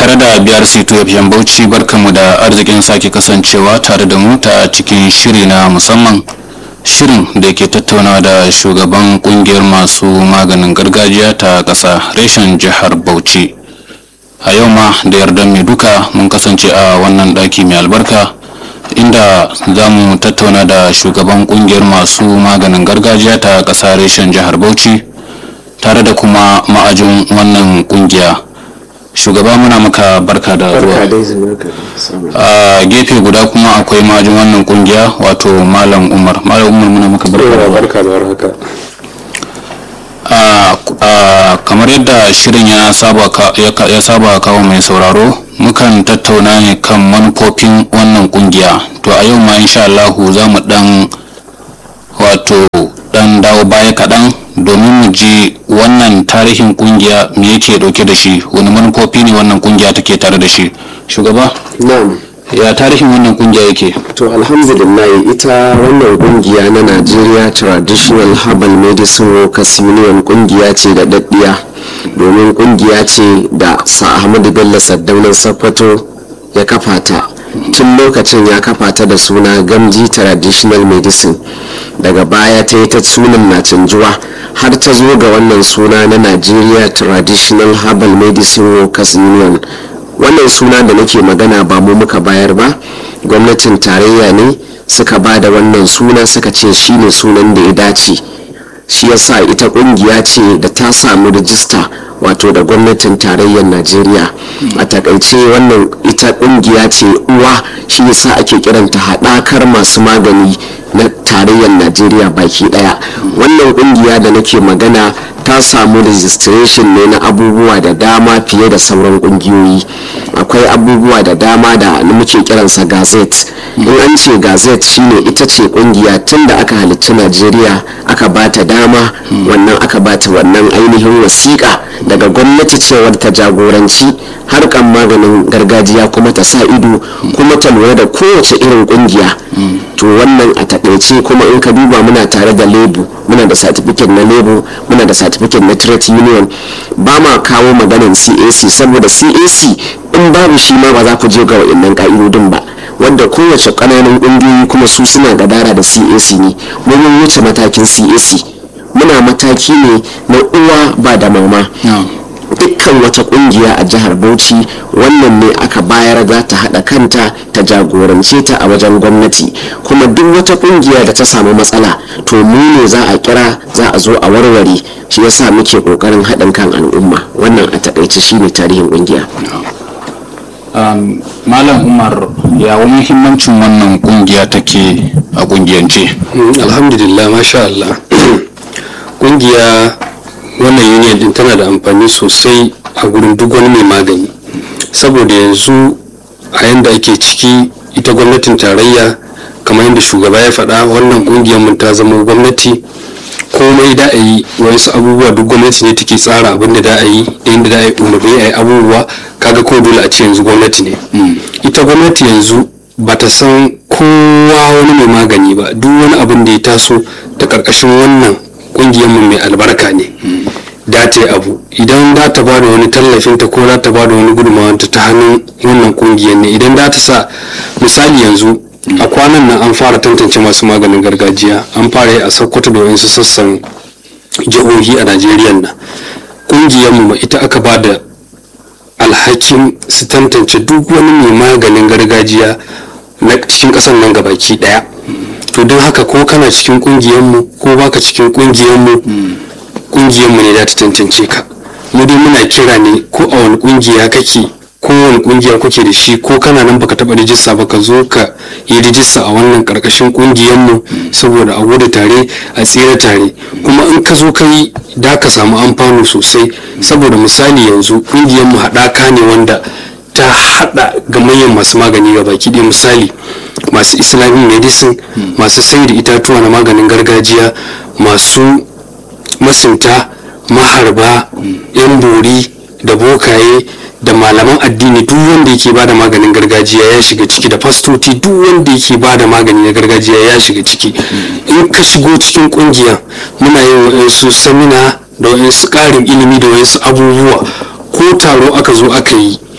tare da biyar sito FM Bauchi barkanmu da arzikin sake kasancewa tare da mu ta cikin shiri na musamman shirin da ke tattauna da shugaban kungiyar masu maganin gargajiya ta ƙasa reshen jihar Bauchi. A yau ma da yardan mai duka mun kasance a wannan ɗaki mai albarka inda za mu tattauna da shugaban kungiyar masu maganin gargajiya ta ƙasa reshen jihar Bauchi tare da kuma ma'ajin wannan kungiya. shugaba muna maka barka da zuwa a gefe guda kuma akwai majin wannan kungiya wato malam umar malam umar muna maka barka da barka a kamar yadda shirin ya saba kawo mai sauraro mukan tattauna ne kan manufofin wannan kungiya to a yau ma insha Allah za mu dan wato dan dawo baya kaɗan domin mu ji wannan tarihin kungiya me yake dauke da shi wani manufofi ne wannan kungiya take tare da shi shugaba na'am ya tarihin wannan kungiya yake to alhamdulillah ita wannan kungiya na Nigeria Traditional Herbal Medicine Workers Union kungiya ce da daddiya domin kungiya ce da sa Ahmadu Bello Saddaunan Sokoto ya kafa ta tun lokacin ya kafa ta da suna gamji traditional medicine daga baya ta yi ta sunan na canjuwa har ta zo ga wannan suna na nigeria traditional herbal medicine workers union wannan suna da nake magana ba mu muka bayar ba gwamnatin tarayya ne suka ba da wannan suna suka ce shine sunan da ya dace shi yasa ita kungiya ce da ta samu rijista wato da gwamnatin tarayyar najeriya a takaice wannan ita kungiya ce uwa shi yasa ake kiranta haɗakar masu magani na tarayyar najeriya baki ɗaya wannan kungiya da nake magana ta samu registration ne na abubuwa da dama fiye da sauran kungiyoyi akwai abubuwa da dama da muke kiransa gazette in an ce gazette shine ita ce kungiya tun da aka halicci najeriya aka bata dama wannan aka bata wannan ainihin wasiƙa daga gwamnati cewar ta jagoranci harkan maganin gargajiya kuma ta sa ido kuma ta lura da kowace irin kungiya to wannan a takaice kuma in ka duba muna tare da lebu muna da certificate na lebu muna da certificate na trade union ba ma kawo maganin cac saboda cac in babu shi ma ba za ku je ga wa'annan ka'idodin ba wanda kowace ƙananan ƙungiyoyi kuma su suna gadara da cac ne mun wuce matakin cac muna mataki ne na uwa ba da mama dukkan wata kungiya a jihar bauchi wannan ne aka bayar za ta haɗa kanta ta jagorance ta a wajen gwamnati kuma duk wata kungiya da ta samu matsala to mu ne za a kira za a zo a warware shi yasa muke kokarin haɗin kan al'umma wannan a takaice shine tarihin kungiya malam umar ya wani muhimmancin wannan kungiya take a kungiyance alhamdulillah masha Allah kungiya wannan union din tana da amfani sosai a gurin duk wani mai magani saboda yanzu a yanda ake ciki ita gwamnatin tarayya kamar yadda shugaba ya faɗa wannan kungiyar mun ta zama gwamnati komai da a yi wasu abubuwa duk gwamnati ne take tsara abin da da a yi da yadda da a yi umarni a yi abubuwa kaga ko dole a ce yanzu gwamnati ne ita gwamnati yanzu ba ta san kowa wani mai magani ba duk wani abin da ya taso ta karkashin wannan kungiyar mu mai albarka ne da ta yi abu idan za ta ba da wani tallafin ta ko za ta ba da wani gudunmawanta ta hannun wannan kungiyar ne idan za ta sa misali yanzu a kwanan nan an fara tantance masu maganin gargajiya an fara yi a sokoto da wasu sassan jihohi a najeriya nan kungiyar mu ita aka ba da alhakin su tantance duk wani mai maganin gargajiya na cikin ƙasar nan gabaki daya to don haka ko kana cikin kungiyarmu ko baka cikin kungiyarmu kungiyarmu ne za ta tantance ka mu dai muna kira ne ko a wani kungiya kake ko wani kungiya kuke da shi ko kana nan baka taba rijista ba ka zo ka yi rijista a wannan karkashin kungiyarmu saboda a gudu tare a tsere tare kuma in ka zo ka yi da ka samu amfani sosai saboda misali yanzu kungiyarmu haɗaka ne wanda ta haɗa gamayyan masu magani ga baki ɗaya misali masu islamic medicine masu sai da itatuwa na maganin gargajiya masu masunta maharba yan bori da bokaye da malaman addini duk wanda yake ba da maganin gargajiya ya shiga ciki da fastoti duk wanda yake ba da magani na gargajiya ya shiga ciki in ka shigo cikin kungiya muna yin wa'insu samina da wa'insu ƙarin ilimi da wa'insu abubuwa ko taro aka zo aka yi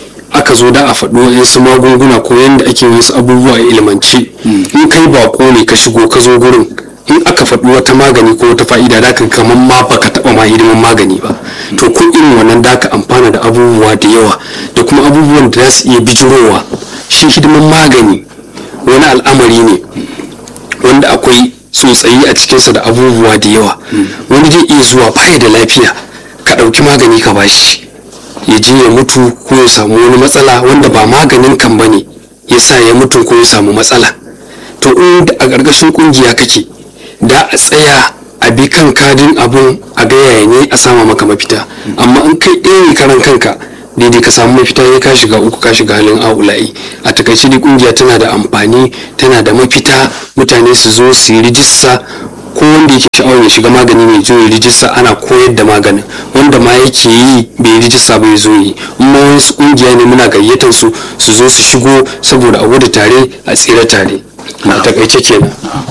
aka zo da a faɗo wasu magunguna ko yadda ake wasu abubuwa a ilmance in kai bako ne ka shigo ka zo gurin in aka faɗi wata magani ko wata fa'ida da ka kamar ma baka taɓa ma hidimin magani ba to ko irin wannan da ka amfana da abubuwa da yawa da kuma abubuwan da za su iya bijirowa shi hidimin magani wani al'amari ne wanda akwai tsotsayi a cikinsa da abubuwa da yawa wani zai iya zuwa baya da lafiya ka ɗauki magani ka bashi ya je ya mutu ko ya samu wani matsala wanda ba maganin kan ba ne ya sa ya mutu ko ya samu matsala to in a ƙarƙashin ƙungiya kake da a tsaya a bi kan kadin abun a ga yaya ne a sama maka mafita amma in kai ɗaya ne karan kanka daidai ka samu mafita ya ka shiga uku ka shiga halin aula'i a takaice dai kungiya tana da amfani tana da mafita mutane su zo su yi rijista ko wanda yake sha'awar ya shiga magani mai zo ya rijista ana koyar da maganin wanda ma yake yi bai yi rijista ba ya zo yi amma wasu kungiya ne muna gayyatar su su zo su shigo saboda a gudu tare a tsira tare a takaice kenan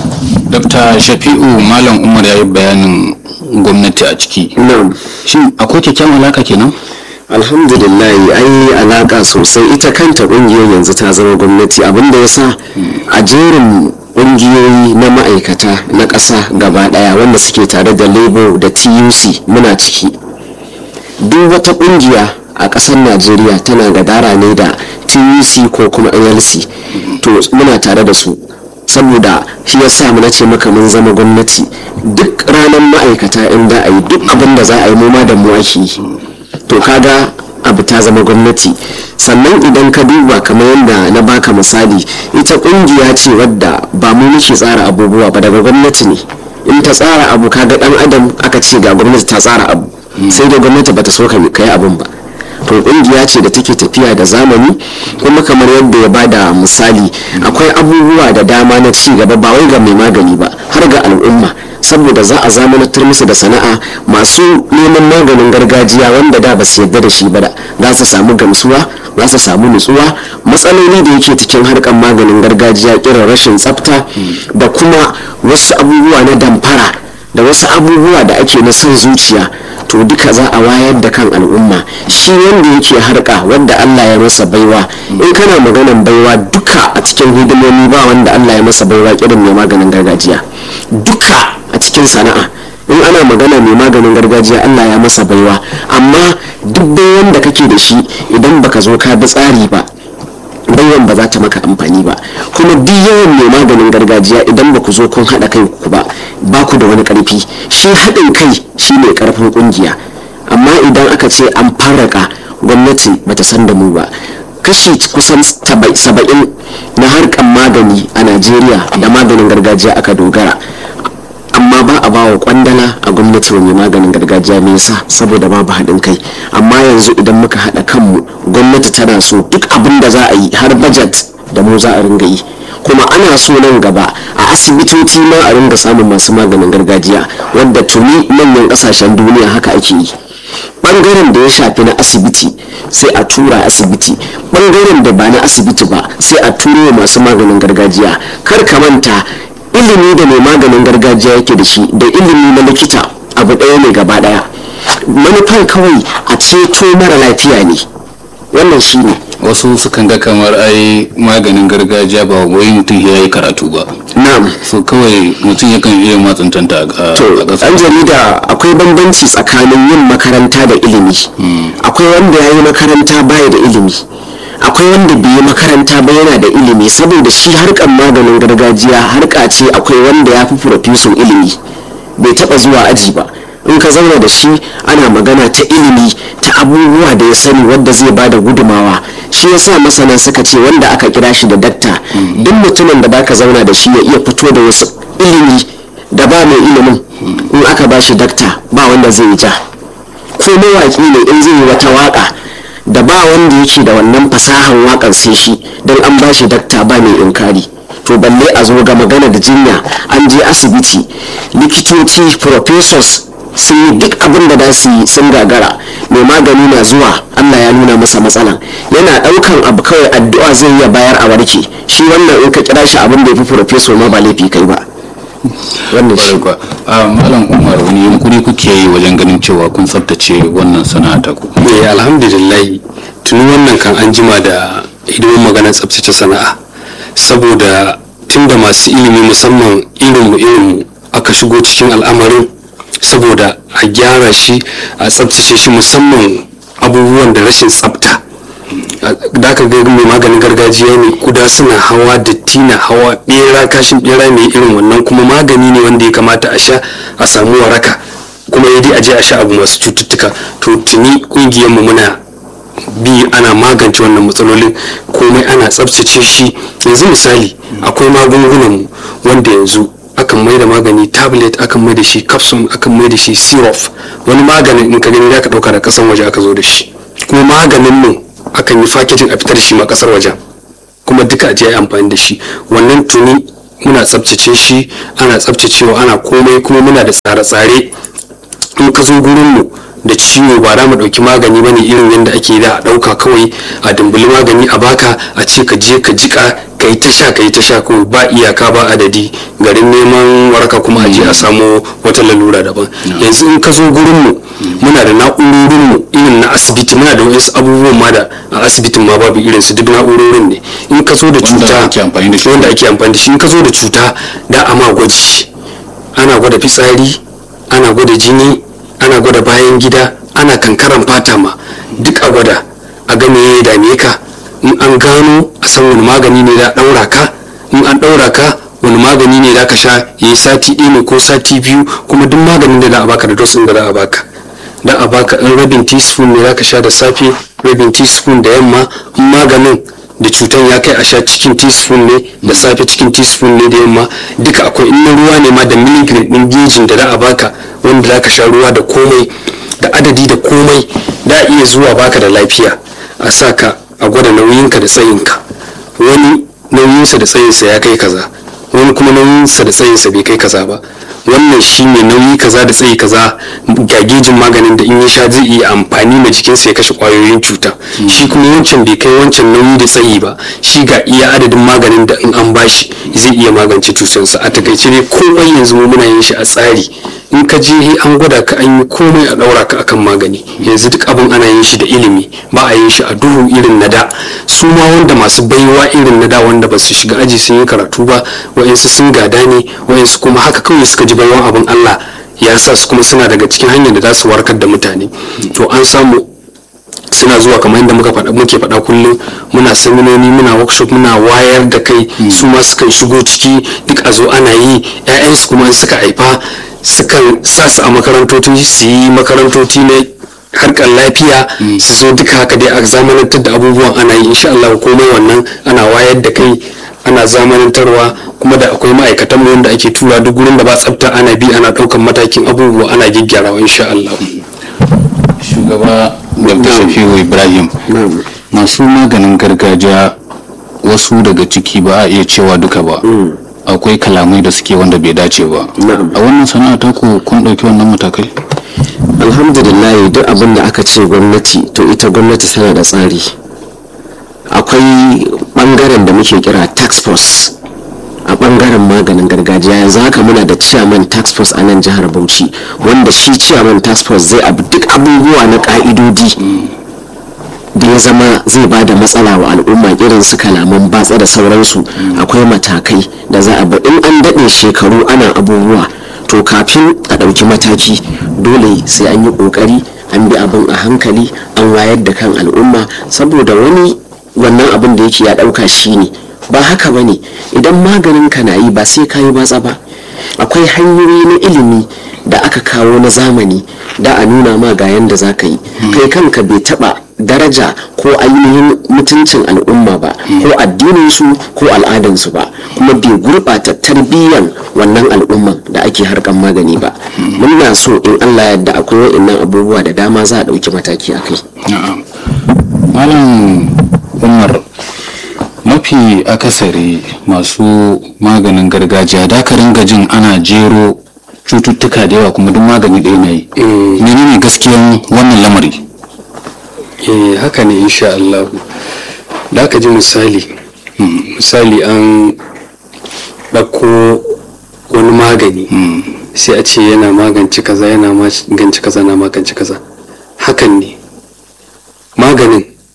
dr shafi'u malam umar ya yi bayanin gwamnati a ciki na'am shin akwai kyakkyawan alaka kenan alhamdulillah ai alaka sosai ita kanta kungiyar yanzu ta zama gwamnati abinda ya sa a jerin kungiyoyi na ma'aikata na ƙasa gaba ɗaya wanda suke tare da labour da tuc muna ciki duk wata kungiya a ƙasar najeriya tana gadara ne da tuc ko kuma nlc to muna tare da su saboda shi ya sa na ce maka mun zama gwamnati duk ranar ma'aikata in da a yi duk abin da za a yi mu ma da mu ake yi to kaga abu ta zama gwamnati sannan idan ka duba kamar yadda na baka misali ita kungiya ce wadda ba mu muke tsara abubuwa ba daga gwamnati ne in ta tsara abu kaga dan adam aka ce ga gwamnati ta tsara abu sai da gwamnati bata so ka kai abun ba to kungiya ce da take tafiya da zamani kuma kamar yadda ya bada misali akwai abubuwa da dama na ci gaba ba wai ga mai magani ba har ga al'umma saboda za a zamanantar musu da sana'a masu neman maganin gargajiya wanda da ba su yarda da shi ba da za su samu gamsuwa za su samu nutsuwa matsaloli da yake cikin harkar maganin gargajiya irin rashin tsafta da kuma wasu abubuwa na damfara da wasu abubuwa da ake na son zuciya to duka za a wayar da kan al'umma shi wanda yake harka wanda Allah ya masa baiwa in kana maganan baiwa duka a cikin hidimomi ba wanda Allah ya masa baiwa irin mai maganin gargajiya duka a cikin sana'a in ana magana mai maganin gargajiya Allah ya masa baiwa amma duk bayan da kake da shi idan baka zo ka bi tsari ba baiwan ba za ta maka amfani ba kuma duk yawan mai maganin gargajiya idan ba ku zo kun haɗa kai ku ba ba ku da wani ƙarfi shi haɗin kai shi ne ƙarfin ƙungiya amma idan aka ce an farraka gwamnati bata san da mu ba kashi kusan saba'in na harkar magani a najeriya da maganin gargajiya aka dogara amma ba a bawa kwandala a gwamnati wa mai maganin gargajiya me yasa saboda babu haɗin kai amma yanzu idan muka haɗa kanmu gwamnati tana so duk abin da za a yi har budget da mu za a ringa yi kuma ana so nan gaba a asibitoci ma a ringa samun masu maganin gargajiya wadda tuni manyan ƙasashen duniya haka ake yi bangaren da ya shafi na asibiti sai a tura asibiti bangaren da ba na asibiti ba sai a turo masu maganin gargajiya kar ka manta ilimi da mai maganin gargajiya yake da shi da ilimi na likita abu ɗaya ne gaba ɗaya manufan kawai a ceto mara lafiya ne wannan shi ne wasu sukan ga kamar ai maganin gargajiya ba wai mutum ya yi karatu ba na'am so kawai mutum yakan iya matsantanta a to a ƙasa ɗan jarida akwai bambanci tsakanin yin makaranta da ilimi akwai wanda ya yi makaranta baya da ilimi akwai wanda bai yi makaranta ba yana da ilimi saboda shi harkar maganin gargajiya harka ce akwai wanda ya fi furofesun ilimi bai taba zuwa aji ba in ka zauna da shi ana magana ta ilimi ta abubuwa da ya sani wadda zai ba da gudumawa shi yasa masana suka ce wanda aka kira shi da dakta duk mutumin da baka zauna da shi ya iya fito da wasu ilimi da ba mai ilimin in aka ba shi dakta ba wanda zai yi ja ko mawaƙi ne in zai yi wata waƙa da ba wanda yake da wannan fasahan waƙar sai shi don an ba shi dakta ba mai inkari to balle a zo ga magana da jinya an je asibiti likitoci professors sun yi duk abin da za su yi sun gagara mai magani na zuwa allah ya nuna masa matsalan yana ɗaukan abu kawai addu'a zai iya bayar a warke shi wannan in ka kira shi abin da ya fi professor ma ba laifi kai ba wannan shi Kwarai kuwa. a malam umar wani yunkuri kuke yi wajen ganin cewa kun tsabtace wannan sana'a ta ku eh alhamdulillah tuni wannan kan an jima da hidimin maganar tsabtace sana'a saboda tunda masu ilimi musamman irinmu irinmu aka shigo cikin al'amarin saboda a gyara shi a tsabtace shi musamman abubuwan da rashin tsabta da aka ga mai maganin gargajiya ne kuda suna hawa datti na hawa bera kashin bera ne irin wannan kuma magani ne wanda ya kamata a sha a samu waraka kuma ya dai a je a sha abu masu cututtuka to tuni kungiyarmu muna bi ana magance wannan matsalolin komai ana tsabtace shi yanzu misali akwai magungunanmu wanda yanzu akan mai da magani tablet akan mai da shi capsule akan mai da shi syrup wani maganin in ka gani za ka dauka da kasan waje aka zo da shi kuma maganin mu akan yi fakejin a fitar da shi ma kasar wajen kuma duka aje yi amfani da shi wannan tuni muna tsabtace shi ana tsabtacewa ana komai kuma muna da tsare-tsare in ka zo gurin mu da ciwo ba za mu ɗauki magani bane irin yadda ake da a ɗauka kawai a dumbuli magani a baka a ce ka je ka jika ka yi ta sha ka yi ta sha kawai ba iyaka ba adadi garin neman waraka kuma a je a samu wata lalura daban yanzu in ka zo gurin mu muna da na'urorin mu irin na asibiti muna da wasu abubuwan ma da a asibitin ma babu irin su duk na'urorin ne in ka zo da cuta ake amfani da shi. wanda ake amfani da shi in ka zo da cuta da ama gwaji ana gwada fitsari ana gwada jini ana gwada bayan gida ana kankaran fata ma duk a gwada a ga me ya dame ka in an gano a san wani magani ne da ɗaura ka in an ɗaura ka wani magani ne da ka sha ya yi sati ɗaya ne ko sati biyu kuma duk maganin da za a baka da dos ɗin da za a baka da a baka in rabin teaspoon ne za ka sha da safe rabin teaspoon da yamma in maganin da cutan ya kai a sha cikin teaspoon ne da safe cikin teaspoon ne da yamma duka akwai in na ruwa ne ma da milligram din gejin da za a baka wanda za ka sha ruwa da komai da adadi da komai da iya zuwa baka da lafiya a sa ka a gwada nauyinka da tsayinka wani nauyinsa da tsayinsa ya kai kaza wani kuma nauyinsa da tsayinsa bai kai kaza ba wannan shine nauyi kaza da tsayi kaza ga gejin maganin da in ya sha zai iya amfani ma jikinsa ya kashe kwayoyin cuta shi kuma wancan bai kai wancan nauyi da tsayi ba shi ga iya adadin maganin da in an bashi zai iya magance cutarsa a takaice ne komai yanzu mu muna yin shi a tsari in ka je an gwada ka an yi komai a daura ka akan magani yanzu duk abin ana yin shi da ilimi ba a yin shi a duhu irin na da su ma wanda masu baiwa irin na da wanda ba su shiga aji sun yi karatu ba wa'insu sun gada ne wa'insu kuma haka kawai suka ji baiwan abin Allah ya sa su kuma suna daga cikin hanyar da za su warkar da mutane to an samu suna zuwa kamar yadda muka faɗa muke faɗa kullum muna seminoni muna workshop muna wayar da kai su ma sukan shigo ciki duk a zo ana yi 'ya'yansu kuma in suka haifa sukan sa su a makarantoci su yi makarantoci na harkar lafiya su zo duka haka dai a zamanantar da abubuwan ana yi insha Allah komai wannan ana wayar da kai ana zamanantarwa kuma da akwai ma'aikatan mu wanda ake tura duk gurin da ba tsafta ana bi ana ɗaukan matakin abubuwa ana gyaggyarawa insha Allah shugaba dr shafiu ibrahim masu maganin gargajiya wasu daga ciki ba a iya cewa duka ba akwai kalamai da suke wanda bai dace ba Na'am. a wannan sana'a ta ku kun ɗauki wannan matakai alhamdulillah duk abin da aka ce gwamnati to ita gwamnati tana da tsari akwai bangaren da muke kira tax force a bangaren maganin gargajiya yanzu haka muna da chairman tax force a nan jihar bauchi wanda shi chairman tax force zai abu duk abubuwa na ka'idodi da ya zama zai ba da matsala wa al'umma irin su kalaman batsa da sauransu akwai matakai da za a bi in an daɗe shekaru ana abubuwa to kafin a ɗauki mataki dole sai an yi ƙoƙari an bi abin a hankali an wayar da kan al'umma saboda wani wannan abin da yake ya ɗauka shi ne ba haka ba ne idan maganin ka na yi ba sai ka yi batsa ba akwai hanyoyi na ilimi da aka kawo na zamani da a nuna ma ga yanda za ka yi kai kanka bai taba daraja ko ainihin mutuncin al'umma ba ko addininsu ko al'adansu ba kuma bai gurɓata tarbiyyan wannan al'umman da ake harkan magani ba muna so in allah yadda akwai wa'innan abubuwa da dama za a ɗauki mataki a kai Na'am. malam umar mafi akasari masu maganin gargajiya da ka ringa jin ana jero cututtuka da yawa kuma duk magani ɗaya na yi menene gaskiyan wannan lamari eh haka ne insha Allah da aka ji misali misali an ɗauko wani magani sai a ce yana magance kaza yana magance kaza na magance kaza hakan ne maganin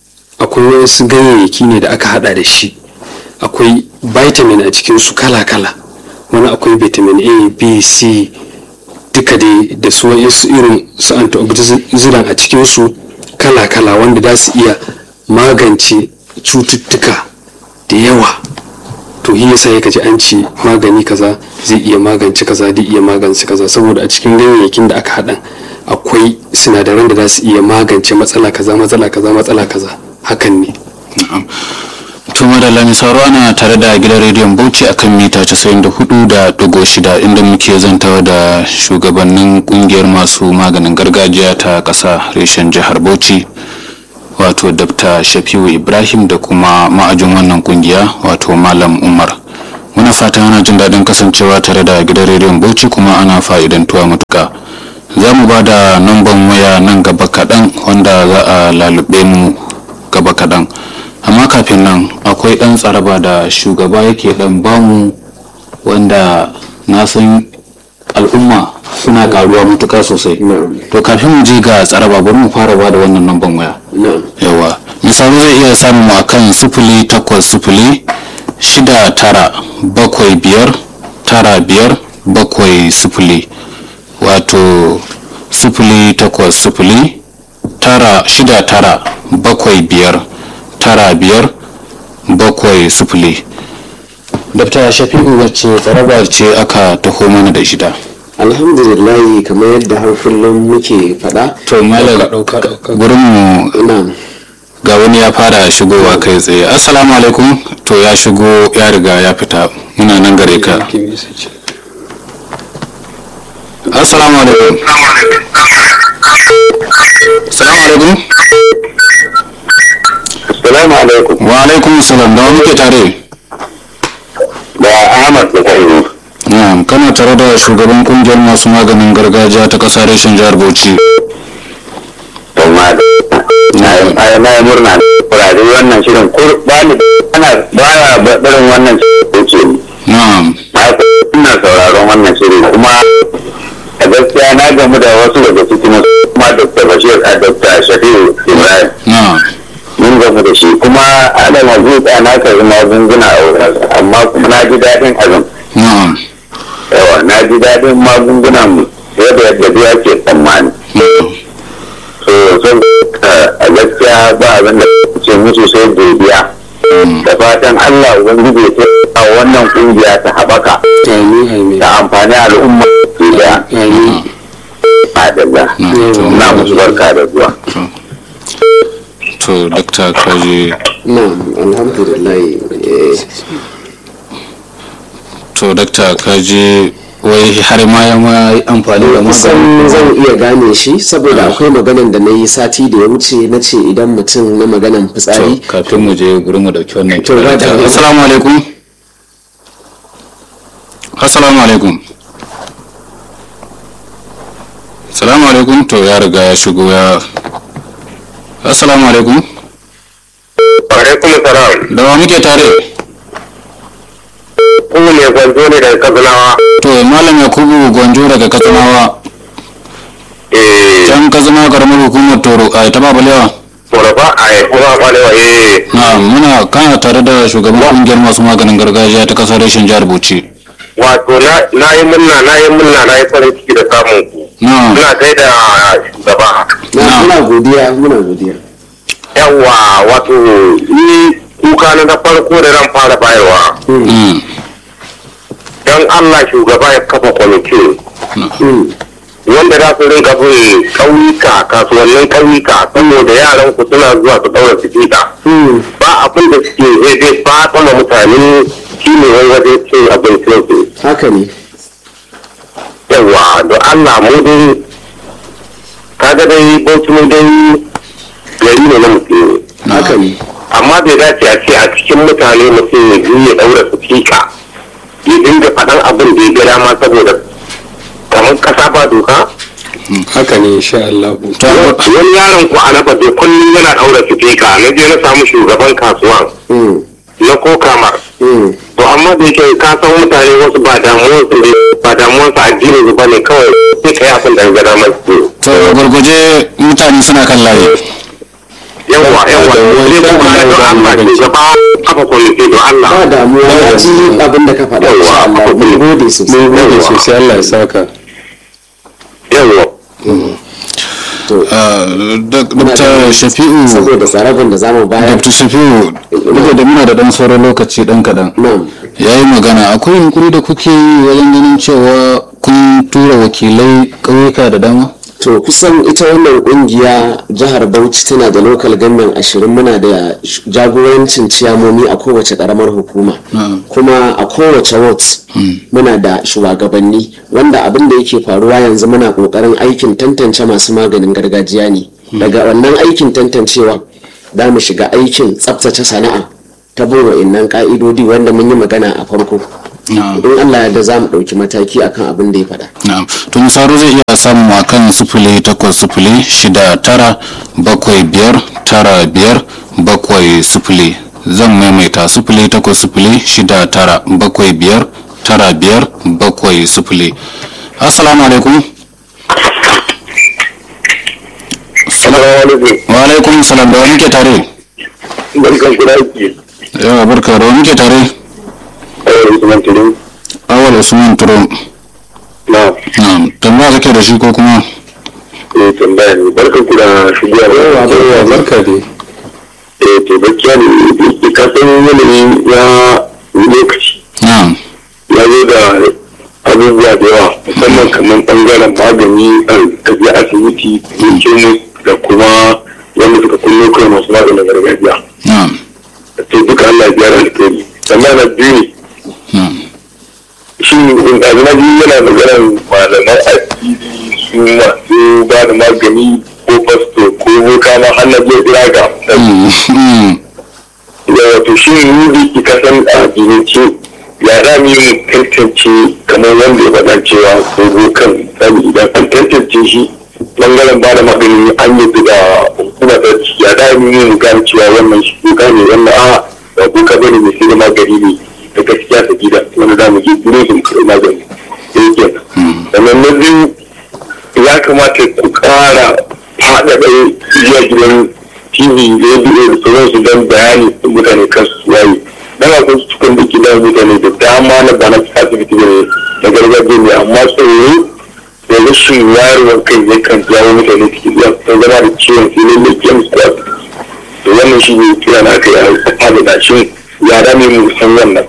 akwai wasu ganyayyaki ne da aka hada da shi akwai vitamin a cikinsu kala-kala wani akwai vitamin a b c duka dai da su wasu irin su antioxidant a cikinsu kala-kala wanda za su iya magance cututtuka da yawa to shi yasa ya kaji an ce magani kaza zai iya magance kaza zai iya magance kaza saboda a cikin ganyayyakin da aka haɗa akwai sinadaran da za su iya magance matsala kaza matsala kaza matsala kaza hakan ne tuma da lami sauro ana tare da gidan rediyon bauchi akan mita 94.6 inda muke zantawa da shugabannin kungiyar masu maganin gargajiya ta ƙasa reshen jihar bauchi wato dr shafiu ibrahim da kuma ma'ajin wannan kungiya wato malam umar muna fatan ana jin daɗin kasancewa tare da gidan rediyon bauchi kuma ana fa'idantuwa matuka za mu ba da namban waya nan gaba kaɗan wanda za a lalube mu gaba kaɗan amma kafin nan akwai ɗan tsaraba da shugaba yake ɗan bamu wanda na san al'umma suna karuwa matuka sosai to kafin mu je ga tsaraba bari mu fara ba da wannan namban waya yawa misali zai iya samun mu akan sufuli takwas sufuli shida tara bakwai biyar tara biyar bakwai sufuli wato sufuli takwas sufuli tara shida tara bakwai biyar tara biyar bakwai sufuli dafta shafi'u wacce tsaraba ce aka taho mana da shida alhamdulillah kamar yadda har kullum muke faɗa to malam gurin mu ina ga wani ya fara shigowa kai tsaye assalamu alaikum to ya shigo ya riga ya fita muna nan gare ka assalamu alaikum assalamu alaikum Assalamu alaikum. wa alaikum salam da wa muke tare Da Ahmad da Kairu. na'am kana tare da shugaban kungiyar masu maganin gargajiya ta kasa reshen jihar bauchi To ma da na na yi murna da kurare wannan shirin kur ba ni ana ba ya barin wannan shirin ce ni. na'am Na ina sauraron wannan shirin kuma a gaskiya na gamu da wasu daga cikin kuma Dr. Bashir a Dr. Shafi'u Ibrahim. na'am Mun gamu da shi kuma ana mazuta na karbi magunguna a wurin amma kuma na ji daɗin abin. na'am Yawa na ji daɗin magungunan fiye da yadda biya ke tsammani. na'am so sun a gaskiya ba abin da ce musu sai godiya da fatan Allah ubangiji ya a wannan kungiya ta haɓaka amin amin ta amfani al'umma ke da amin adalla na musu barka da zuwa to dakta kaji na alhamdulillah eh, to dakta kaji wai har ma ya ma yi amfani da kusan maganin zan iya gane shi saboda akwai maganan da na yi sati da ya wuce na ce idan mutum na maganan to fitsari kafin mu je gurin mu dauki wannan To, ba da- assalamu alaikum assalamu alaikum assalamu alaikum to ya riga ya shigo ya assalamu alaikum alaikum salam da wa muke tare ku ne gwanzo ne daga katsinawa to malam yakubu gwanjo daga katsinawa eh can katsinawa karamar hukumar toro a ta babalewa murafa a yi kuma kwalewa eh na muna kana tare da shugaban kungiyar masu maganin gargajiya ta kasar reshen jihar bauchi wato na yi murna na yi murna na yi farin ciki da samun ku na ina gaida shugaba na Na. muna godiya muna godiya yawa wato ni kuka na na farko da ran fara bayarwa mm, don Allah shugaba ya kafa kwamiti Mm, wanda za su rinka bin ƙauyuka kasuwannin ƙauyuka saboda yaran ku suna zuwa su ɗaura sikita mm, ba abin da suke zai zai fata ma mutane shi ne wani wajen cin abincin su haka ne yawa da Allah mu dai kaga dai bauchi mu dai gari ne na mutum haka ne amma bai dace a ce a cikin mutane mutum ya je ya ɗaura sikika ya dinga faɗan abin da ya ga dama saboda kamar ƙasa ba doka haka ne insha Allah to wani yaron ku a nafa bai kullum yana daura sifika na je na samu shugaban kasuwan Mm, na kokamar mm, to amma da yake ka san mutane wasu ba damuwar su ne ba damuwar su addini su bane kawai sai kai abin da ga damar su to gurguje mutane suna kan layi yawa yawa zai kuma da Allah ke gaba kafa kwalite don Allah ba damuwa na ji abin da ka faɗa insha Allah mun gode sosai mun gode sosai Allah ya saka yawa to dr shafi'u saboda tsarabin da zamu bayar dr shafi'u duk da muna da dan sauran lokaci dan kadan nan ya yi magana akwai yunkuri da kuke yi wajen ganin cewa kun tura wakilai ƙauyuka da dama to kusan ita wannan kungiya jihar bauchi tana da local government ashirin muna da sh- jagorancin ciyamomi a kowace karamar hukuma kuma a kowace ward muna da shugabanni wanda abin da yake faruwa yanzu muna kokarin aikin tantance masu maganin gargajiya ne daga wannan aikin tantancewa za mu shiga aikin tsabtace sana'a ta bin wa'innan ka'idodi wanda mun yi magana a farko na'am in allah ya da za mu ɗauki mataki akan abin da ya faɗa na'am to misaro zai iya samu a kan sifili takwas sifili shida tara bakwai biyar tara biyar bakwai sifili zan maimaita sifili takwas sifili shida tara bakwai biyar tara biyar bakwai sifili assalamu alaikum Assalamu alaikum wa alaikum salam da wani ke tare barkan ku da aiki yawa barka da wani ke tare eh Usman Tulu awal usman turo na na'am tambaya kake da shi ko kuma eh tambaya ne barkan ku da shigowa yawa barka dai eh to gaskiya ne ka san yanayi ya lokaci na'am ya zo da abubuwa da yawa musamman kamar bangaren magani a tafiya asibiti yankin da kuma wanda suka kullo kai masu maganin gargajiya na'am to duka Allah ya biya da alkhairi sannan na biyu ne na'am shi ɗazinaji yana maganar malaman addini su masu ba da magani ko fasto ko boka ma har na zai jira ga Mm, mm, da wato shi ne da ke kasan addinance ya za mu yi mu tantance kamar wanda ya faɗa cewa ko bokan sani idan an tantance shi bangaren ba da magani an yi da hukuma ta ci ya za mu yi mu gane cewa wannan shi boka ne wannan a ba boka bane mai sai da magani ne da gaskiya ta gida wanda za mu je gurin su mu karɓi magani da yake sannan na biyu ya kamata ku ƙara faɗaɗa zuwa gidan tv radio da sauransu don bayani da mutane kan su waye dan akwai cikin da gidan mutane da dama na bana asibiti ne na gargajiya ne amma tsoro da rashin wayarwar kai yakan jawo mutane cikin zuwa sun zama da ciwon sai ne mai kyan su to wannan shi ne kira na kai a faɗaɗa shi ya dame mu san wannan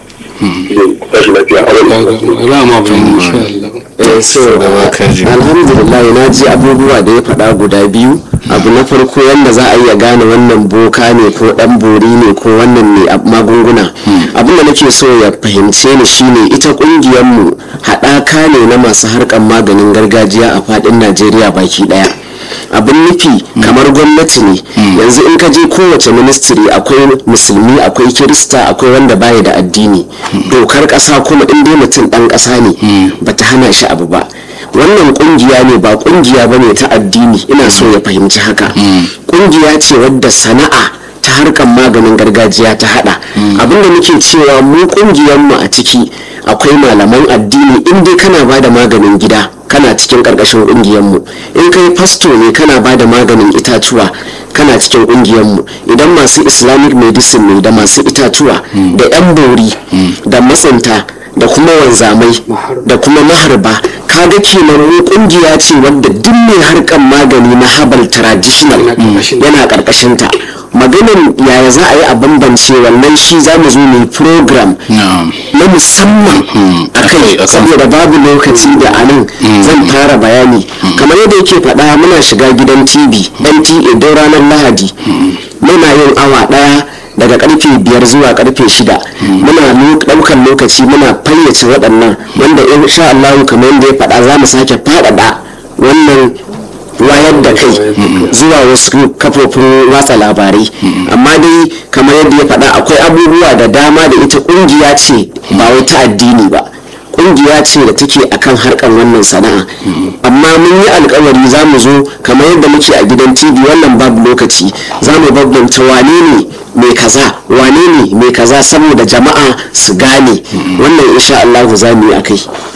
da tashi lafiya a wani za ma bayani insha Allah Eh, so kaji. alhamdulillah na ji abubuwa da ya faɗa guda biyu abu na farko yadda za a iya gane wannan boka ne ko ɗan bori ne ko wannan ne a magunguna abin da nake so ya fahimce ni shine ita ƙungiyarmu haɗaka ne na masu harkar maganin gargajiya a faɗin najeriya baki ɗaya abin nufi kamar gwamnati ne yanzu in ka je kowace ministry akwai musulmi akwai kirista akwai wanda baya da addini dokar ƙasa kuma in dai mutum ɗan ƙasa ne bata hana shi abu ba wannan kungiya ne ba kungiya bane ta addini ina so ya fahimci haka kungiya ce wadda sana'a ta harkar maganin gargajiya ta hada abinda muke cewa mu mu a ciki akwai malaman addini in dai kana ba da maganin gida kana cikin karkashin mu in kai fasto ne kana ba da maganin itatuwa kana cikin mu idan masu islamic medicine ne da masu itatuwa da yan bori da matsinta da kuma wanzamai da kuma maharba kaga kenan mu kungiya ce wadda duk mai harkan magani na habal traditional yana karkashin ta maganin yaya za a yi a bambance wannan shi za mu zo mu program na'am na musamman a akai, kai akan- saboda babu lokaci da a nan zan fara bayani kamar yadda yake faɗa muna shiga gidan tv nta don ranar lahadi muna yin awa ɗaya daga karfe biyar zuwa karfe shida muna lo- ɗaukar lokaci muna fayyace waɗannan wanda insha Allah kamar yadda ya faɗa za mu sake faɗaɗa wannan wayar da kai zuwa wasu kafofin watsa labarai amma dai kamar yadda ya faɗa akwai abubuwa da dama da ita ƙungiya ce ba wai ta addini ba ƙungiya ce da take akan harkar wannan sana'a amma mun yi alkawari za mu zo kamar yadda muke a gidan tv wannan babu lokaci za mu bambanta wane ne mai kaza wane ne mai kaza saboda jama'a su gane wannan insha Allah za mu yi akai to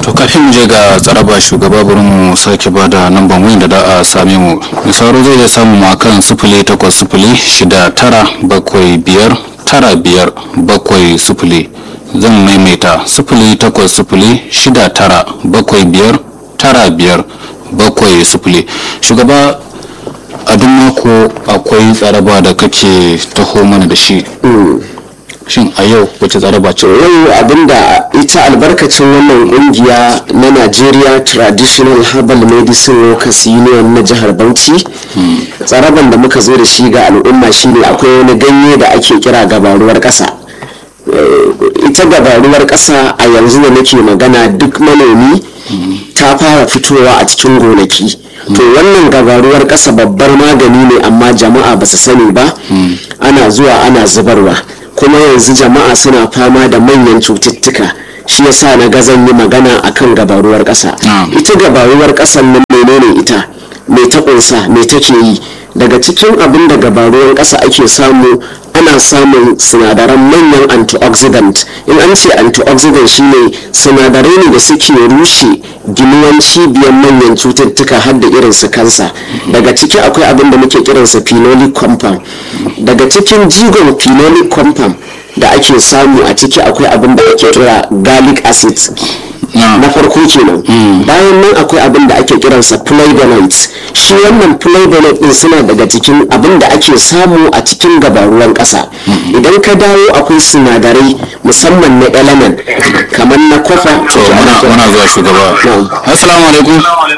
to kafin mu je ga tsaraba shugaba bari mu sake ba da namban wayan da da a same mu misaro zai iya samu mu akan sifili takwas sifili shida tara bakwai biyar tara biyar bakwai sifili zan maimaita sifili takwas sifili shida tara bakwai biyar tara biyar bakwai sifili shugaba a duk mako akwai tsaraba da kake taho mana da shi shin a yau wace tsaraba ce yau abinda ita albarkacin wannan kungiya na Nigeria Traditional Herbal Medicine Workers Union na jihar Bauchi tsaraban da muka zo da shi ga al'umma shine akwai wani ganye da ake kira gabaruwar ƙasa Eh, ita gabaruwar ƙasa a yanzu da nake magana duk manomi ta fara fitowa a cikin gonaki to wannan gabaruwar ƙasa babbar magani ne amma jama'a ba su sani ba ana zuwa ana zubarwa kuma yanzu jama'a suna fama da manyan cututtuka shi yasa na ga zan yi magana akan gabaruwar ƙasa Na'am. ita gabaruwar ƙasan nan menene ita me ta ƙunsa me take yi daga cikin abin da gabaruwar ƙasa ake samu ana samun sinadaran manyan antioxidant in an ce antioxidant shine sinadarai ne da suke rushe ginuwan cibiyar manyan cututtuka har da irin su kansa daga ciki akwai abin da muke kiransa phenolic compound daga cikin jigon phenolic compound da ake samu a ciki akwai abin da ake kira garlic acid na farko kenan bayan nan akwai abin da ake kiransa flavonoids shi wannan flavonoid din suna daga cikin abin da ake samu a cikin gabaruwan ƙasa idan ka dawo akwai sinadarai musamman na element kamar na kofa to muna muna zuwa shugaba Na'am. assalamu alaikum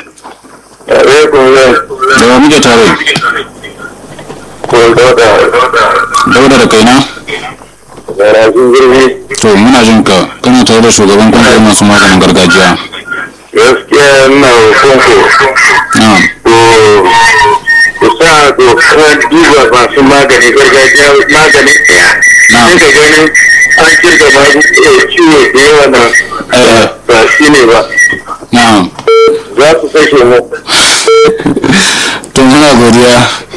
da wa muke tare dauda da kaina to muna jin ka kana tare da shugaban kungiyar masu maganin gargajiya gaskiya ina roƙonku na'am ku sa dokar duba masu magani gargajiya magani ɗaya Na'am. sai ka ganin an kirga magani ciwo da yawa na Eh. ba shi ne ba na'am za su kashe mu to muna godiya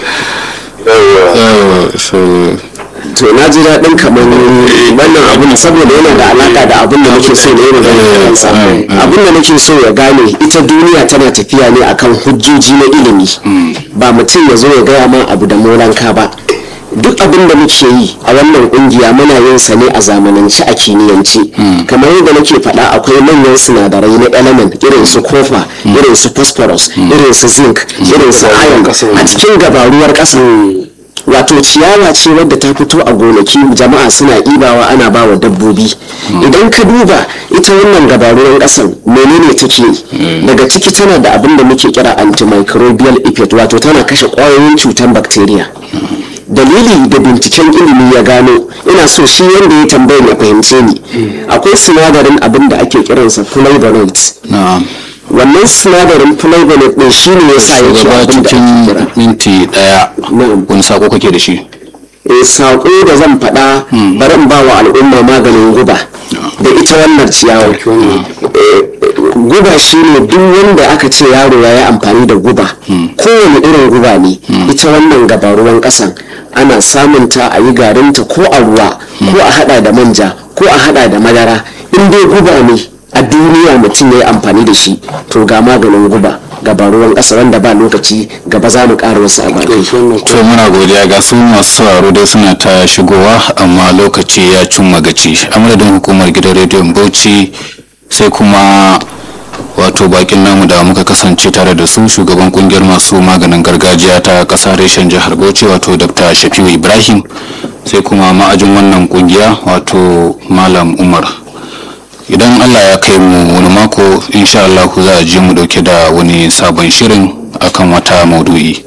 Yawwa. Yawwa, so to na ji daɗin kamar wannan abin saboda yana da alaƙa da abin da nake so na yi magana a kansa Mm, mm. abin da nake so ya gane ita duniya tana tafiya ne akan hujjoji na ilimi ba mutum ya zo ya gaya ma abu da molanka ba duk abin da muke yi a wannan kungiya muna yin sa ne a zamanance a kimiyyance kamar yadda nake faɗa akwai manyan sinadarai na element irin su kofa irin su phosphorus irin su zinc irin su iron a cikin gabaruwar ƙasa wato ciyawa ce wadda ta fito a gonaki jama'a suna ibawa ana ba wa dabbobi idan ka duba ita wannan gabaruwan kasan menene take yi daga ciki tana da abin da muke kira antimicrobial effect wato tana kashe kwayoyin cutar bacteria dalili da binciken ilimi ya gano ina so shi wanda ya tambaye ya fahimce ni akwai sinadarin abin da ake kiransa flavonoids na'am wannan sinadarin flavonoid din shine yasa yake shugaba abin da ake cikin kira minti daya Na'am. wani sako kake da shi eh, saƙo da zan faɗa bari in ba wa al'umma maganin guba da ita wannan ciyawar Eh, guba shine duk wanda aka ce yaro ya yi amfani da guba kowane irin guba ne ita wannan gabaruwan ƙasan ana samunta a yi garinta ko a ruwa ko a hada da manja ko a hada da madara in dai guba ne a duniya mutum ya yi amfani da shi to ga maganin guba gabaruwan ƙasa wanda ba lokaci gaba za mu ƙara wasu abarai to muna godiya ga su masu sauraro dai suna ta shigowa amma lokaci ya cin magaci a madadin hukumar gidan rediyon bauchi sai kuma wato bakin namu da muka kasance tare da su shugaban kungiyar masu maganin gargajiya ta kasa reshen jihar bauchi wato dr shafiu ibrahim sai kuma ma'ajin wannan kungiya wato malam umar idan allah ya kai mu wani mako insha Allah za a je mu dauke da wani sabon shirin akan wata maudu'i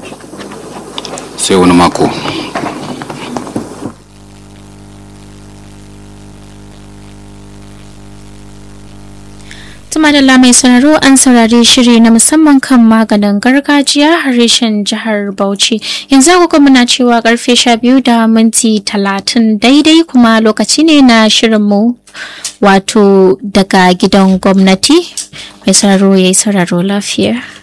sai wani mako Tuma da mai sauraro an saurari shiri na musamman kan maganin gargajiya harshen jihar Bauchi. Yanzu agogo muna cewa karfe sha biyu da minti talatin daidai kuma lokaci ne na shirinmu wato daga gidan gwamnati. Mai sauraro ya yi sauraro lafiya.